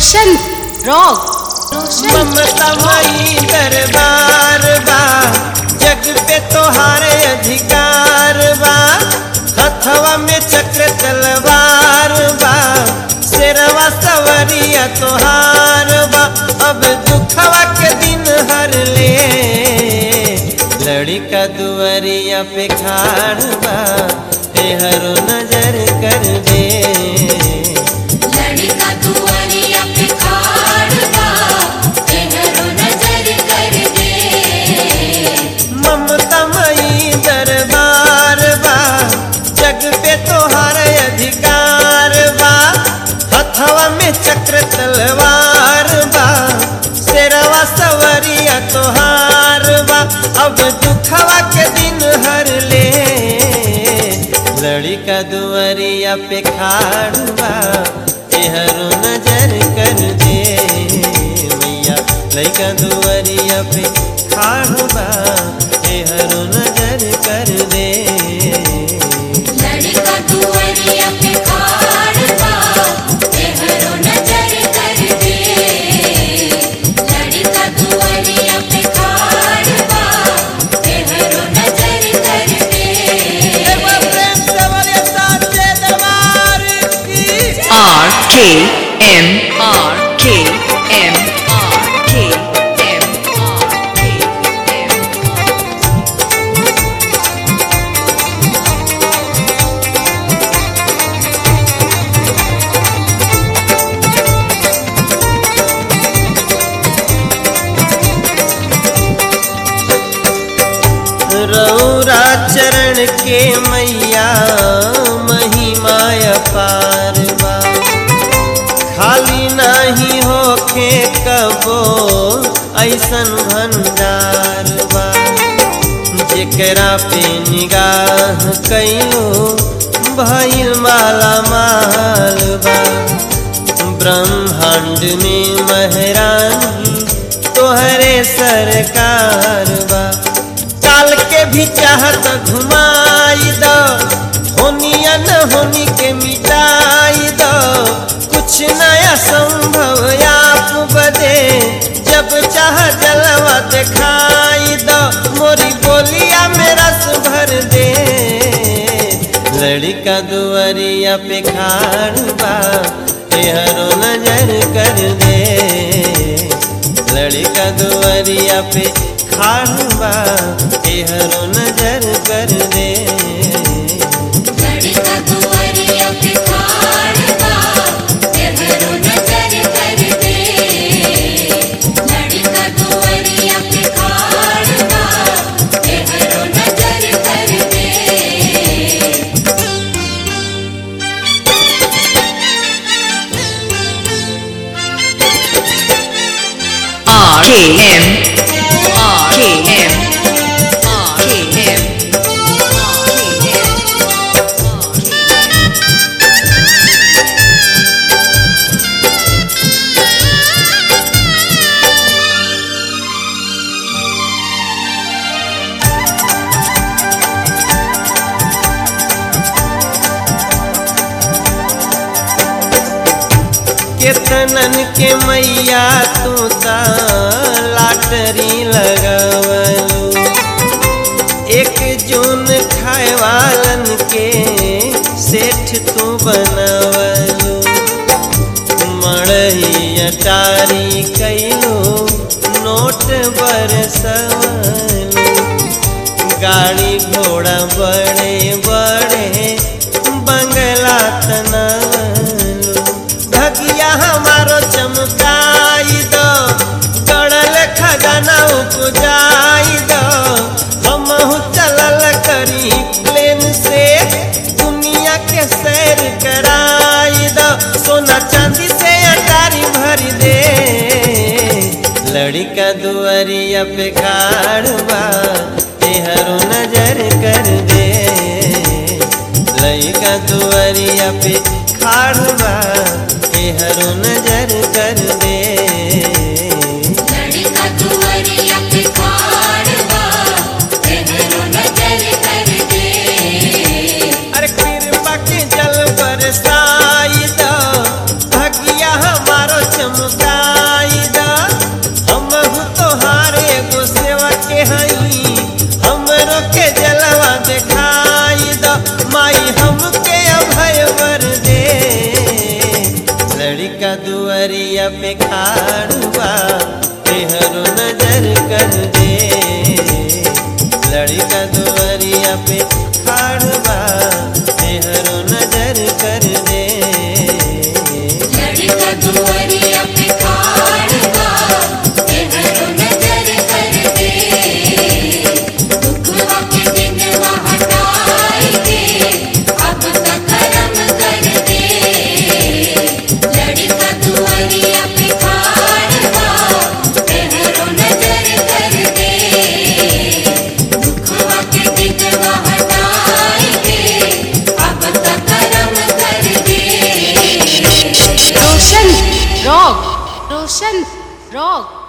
रोशन rock रोशन ममता मई दरबार बा जग पे तोहार अधिकार बा हथवा में चक्र तलवार बा शेरवा सवरिया तोहार बा अब दुखवा के दिन हर ले लड़का दुआरिया पे खाड़ बा हरो नजर कर दे लड़का दुआरिया पे खाड़ बा तेहरो नजर कर दे ममता मई दरबार बा जग पे तोहार अधिकार बा हथवा में चक्र तलवार बा शेरवा सवरिया तोहार बा अब दुखवा के दिन हर ले लड़का दुआरिया पे खाड़ बा एहरो नजर कर दे मैया लड़का दुआरिया पे खाड़ बा एहरो नजर कर दे लड़का दुआरिया पे खाड़ बा तेहरो नजर कर दे लड़का दुआरिया पे खाड़ बा तेहरो नजर कर दे R K M R K M R K M R K M रौरा चरण के मैया महिमा अपार बा खाली नहीं होखे कबो ऐसन भंडार बा जेकरा पे निगाह कैलो भइल माला माल बा ब्रह्मांड में महरानी तोहरे सरकार बा काल के भी चाहत घुमाई दो होनिया न होनी के मिटाई दो कुछ नया संभव आप बदे जब चाह जलवा दिखाई दो मोरी बोलिया में रस भर दे लड़का दुआरिया पे खाड़ बा हरो नजर कर दे लड़का दुआरिया पे खाड़बा हरो नजर कर दे लड़का दुआरिया पे खाड़ बा तेहरो नजर कर दे लड़का दुआरिया पे खाड़ बा तेहरो नजर कर दे R K M R K M R K M केतनन के मैया तू ता लाटरी लगवलू एक जून खाए वालन के सेठ तू बनवलू मड़ही अटारी कैलो नोट बरसवलू गाड़ी घोड़ा बड़े बड़े बंगला तनवलू भगिया हमारो चमकाई दो गड़ल खजाना उपजाई दो हमहू चलल करी प्लेन से दुनिया के सैर कराई दो सोना चांदी से अटारी भर दे लड़का दुआरिया पे खाड़बा हरो नजर कर दे लड़का दुआरिया पे खाड़बा हरो नजर कर दे लड़का दुआरिया पे खाड़ बा तेहरो नजर कर दे अरे कृपा के जल बरसाई दो भगिया हमारो चम दुआरिया पे खाड़ुबा तेहरो नजर कर दे लड़का दुआरिया पे खाड़ुबा तेहरो नजर कर दे लड़का दुआरिया पे खाड़वा तेहरो नजर कर दे दुखवा के दिनवा हटाई दे अब तक करम कर दे लड़का दुआरिया पे खाड़वा तेहरो नजर कर दे दुखवा के दिनवा हटाई दे अब तक करम कर दे रोशन रॉक रोशन रॉक